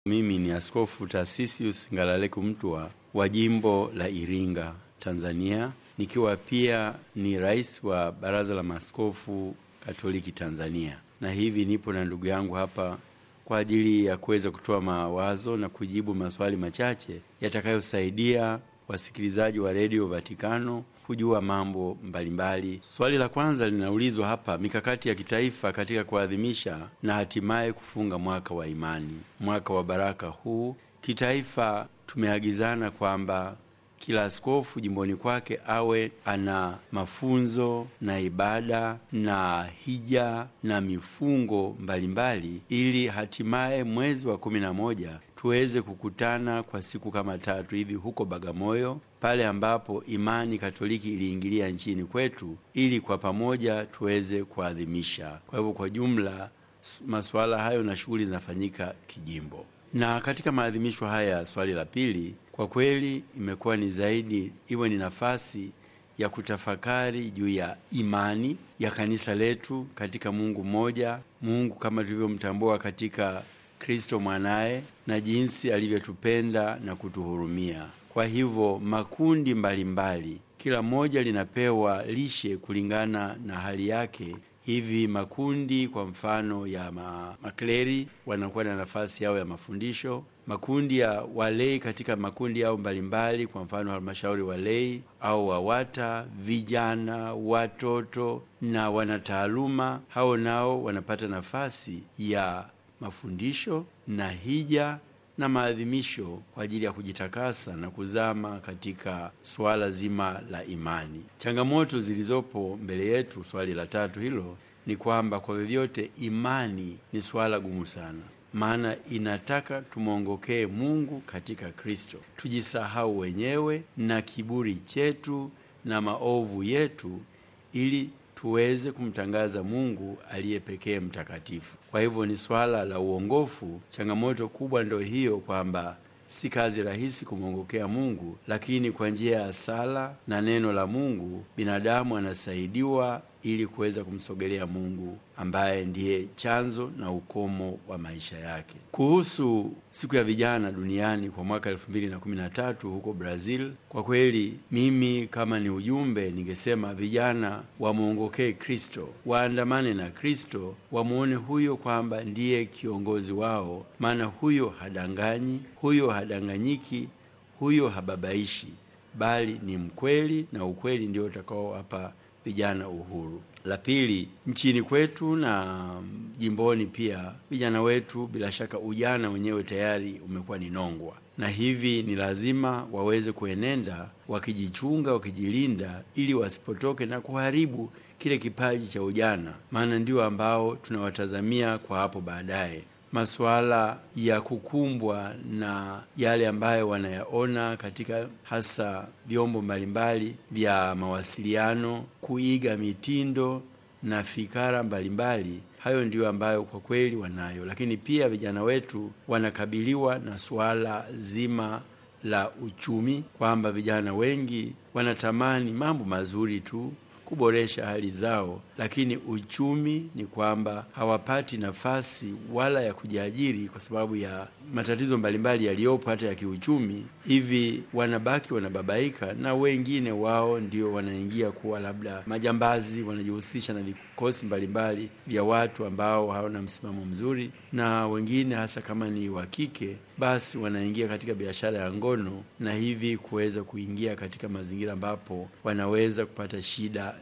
Mimi ni Askofu Tarsisius Ngalaleku Mtwa wa jimbo la Iringa, Tanzania, nikiwa pia ni rais wa Baraza la Maaskofu Katoliki Tanzania, na hivi nipo na ndugu yangu hapa kwa ajili ya kuweza kutoa mawazo na kujibu maswali machache yatakayosaidia wasikilizaji wa redio Vatikano kujua mambo mbalimbali. Swali la kwanza linaulizwa hapa: mikakati ya kitaifa katika kuadhimisha na hatimaye kufunga mwaka wa imani, mwaka wa baraka huu. Kitaifa tumeagizana kwamba kila askofu jimboni kwake awe ana mafunzo na ibada na hija na mifungo mbalimbali mbali, ili hatimaye mwezi wa kumi na moja tuweze kukutana kwa siku kama tatu hivi huko Bagamoyo, pale ambapo imani Katoliki iliingilia nchini kwetu, ili kwa pamoja tuweze kuadhimisha. Kwa hivyo, kwa jumla masuala hayo na shughuli zinafanyika kijimbo. Na katika maadhimisho haya, swali la pili kwa kweli imekuwa ni zaidi iwe ni nafasi ya kutafakari juu ya imani ya kanisa letu katika Mungu mmoja, Mungu kama tulivyomtambua katika Kristo mwanaye na jinsi alivyotupenda na kutuhurumia. Kwa hivyo makundi mbalimbali mbali, kila moja linapewa lishe kulingana na hali yake. Hivi makundi kwa mfano ya ma, makleri wanakuwa na nafasi yao ya mafundisho. Makundi ya walei katika makundi yao mbalimbali, kwa mfano halmashauri walei au wawata, vijana, watoto na wanataaluma, hao nao wanapata nafasi ya mafundisho na hija na maadhimisho kwa ajili ya kujitakasa na kuzama katika suala zima la imani. Changamoto zilizopo mbele yetu, swali la tatu hilo, ni kwamba kwa vyovyote imani ni suala gumu sana, maana inataka tumwongokee Mungu katika Kristo, tujisahau wenyewe na kiburi chetu na maovu yetu ili tuweze kumtangaza Mungu aliye pekee mtakatifu. Kwa hivyo ni swala la uongofu. Changamoto kubwa ndio hiyo, kwamba si kazi rahisi kumwongokea Mungu, lakini kwa njia ya sala na neno la Mungu binadamu anasaidiwa ili kuweza kumsogelea Mungu ambaye ndiye chanzo na ukomo wa maisha yake. Kuhusu siku ya vijana duniani kwa mwaka elfu mbili na kumi na tatu huko Brazil, kwa kweli mimi kama ni ujumbe ningesema vijana wamwongokee Kristo, waandamane na Kristo, wamwone huyo kwamba ndiye kiongozi wao, maana huyo hadanganyi, huyo hadanganyiki, huyo hababaishi, bali ni mkweli, na ukweli ndio utakaowapa vijana uhuru. La pili, nchini kwetu na jimboni pia, vijana wetu bila shaka, ujana wenyewe tayari umekuwa ni nongwa, na hivi ni lazima waweze kuenenda wakijichunga, wakijilinda, ili wasipotoke na kuharibu kile kipaji cha ujana, maana ndio ambao tunawatazamia kwa hapo baadaye masuala ya kukumbwa na yale ambayo wanayaona katika hasa vyombo mbalimbali vya mawasiliano, kuiga mitindo na fikara mbalimbali. Hayo ndiyo ambayo kwa kweli wanayo, lakini pia vijana wetu wanakabiliwa na suala zima la uchumi, kwamba vijana wengi wanatamani mambo mazuri tu kuboresha hali zao, lakini uchumi ni kwamba hawapati nafasi wala ya kujiajiri kwa sababu ya matatizo mbalimbali yaliyopo hata ya kiuchumi. Hivi wanabaki wanababaika, na wengine wao ndio wanaingia kuwa labda majambazi, wanajihusisha na vikosi mbalimbali vya watu ambao hawana msimamo mzuri, na wengine hasa kama ni wa kike, basi wanaingia katika biashara ya ngono, na hivi kuweza kuingia katika mazingira ambapo wanaweza kupata shida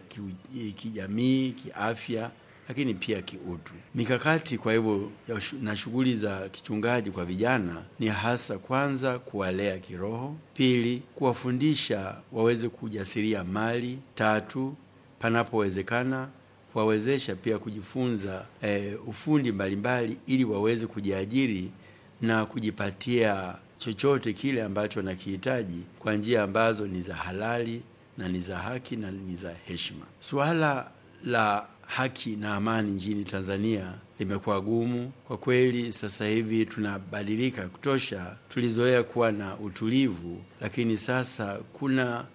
kijamii, kiafya lakini pia kiutu. Mikakati kwa hivyo na shughuli za kichungaji kwa vijana ni hasa kwanza kuwalea kiroho, pili kuwafundisha waweze kujasiria mali, tatu panapowezekana kuwawezesha pia kujifunza e, ufundi mbalimbali ili waweze kujiajiri na kujipatia chochote kile ambacho wanakihitaji kwa njia ambazo ni za halali na ni za haki na ni za heshima. Suala la haki na amani nchini Tanzania limekuwa gumu kwa kweli. Sasa hivi tunabadilika kutosha. Tulizoea kuwa na utulivu, lakini sasa kuna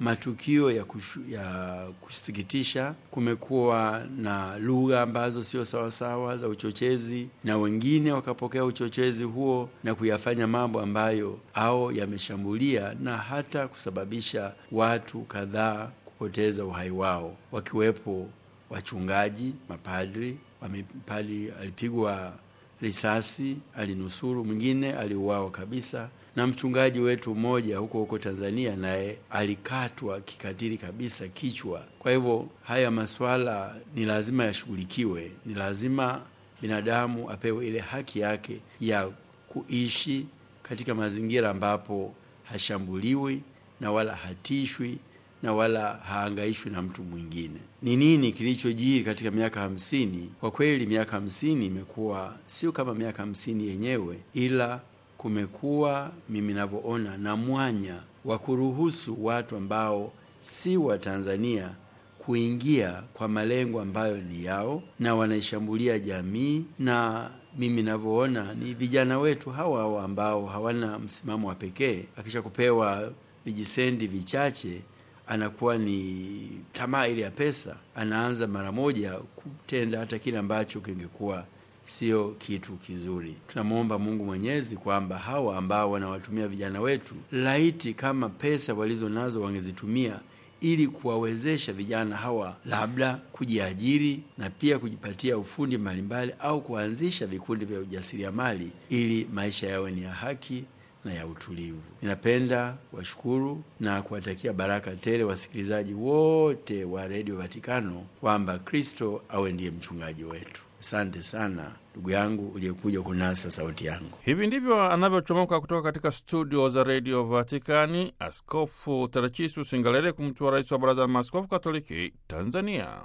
matukio ya, kushu, ya kusikitisha. Kumekuwa na lugha ambazo sio sawasawa za uchochezi, na wengine wakapokea uchochezi huo na kuyafanya mambo ambayo au yameshambulia na hata kusababisha watu kadhaa kupoteza uhai wao, wakiwepo wachungaji, mapadri. Padri alipigwa risasi, alinusuru, mwingine aliuawa kabisa na mchungaji wetu mmoja huko huko Tanzania naye alikatwa kikatili kabisa kichwa. Kwa hivyo haya masuala ni lazima yashughulikiwe, ni lazima binadamu apewe ile haki yake ya kuishi katika mazingira ambapo hashambuliwi na wala hatishwi na wala haangaishwi na mtu mwingine. Ni nini kilichojiri katika miaka hamsini? Kwa kweli miaka hamsini imekuwa sio kama miaka hamsini yenyewe, ila kumekuwa mimi navyoona na mwanya wa kuruhusu watu ambao si wa Tanzania kuingia kwa malengo ambayo ni yao na wanaishambulia jamii, na mimi navyoona ni vijana wetu hawa hawa ambao hawana msimamo wa pekee. Akisha kupewa vijisendi vichache anakuwa ni tamaa ile ya pesa, anaanza mara moja kutenda hata kile ambacho kingekuwa sio kitu kizuri. Tunamwomba Mungu Mwenyezi kwamba hawa ambao wanawatumia vijana wetu, laiti kama pesa walizo nazo wangezitumia ili kuwawezesha vijana hawa labda kujiajiri na pia kujipatia ufundi mbalimbali au kuanzisha vikundi vya ujasiriamali ili maisha yawe ni ya haki na ya utulivu. Ninapenda washukuru na kuwatakia baraka tele wasikilizaji wote wa redio Vatikano kwamba Kristo awe ndiye mchungaji wetu. Asante sana ndugu yangu uliyekuja kunasa sauti yangu. Hivi ndivyo anavyochomoka kutoka katika studio za redio Vatikani Askofu Terechisius Ngalale, kumtua rais wa Baraza la Maaskofu Katoliki Tanzania.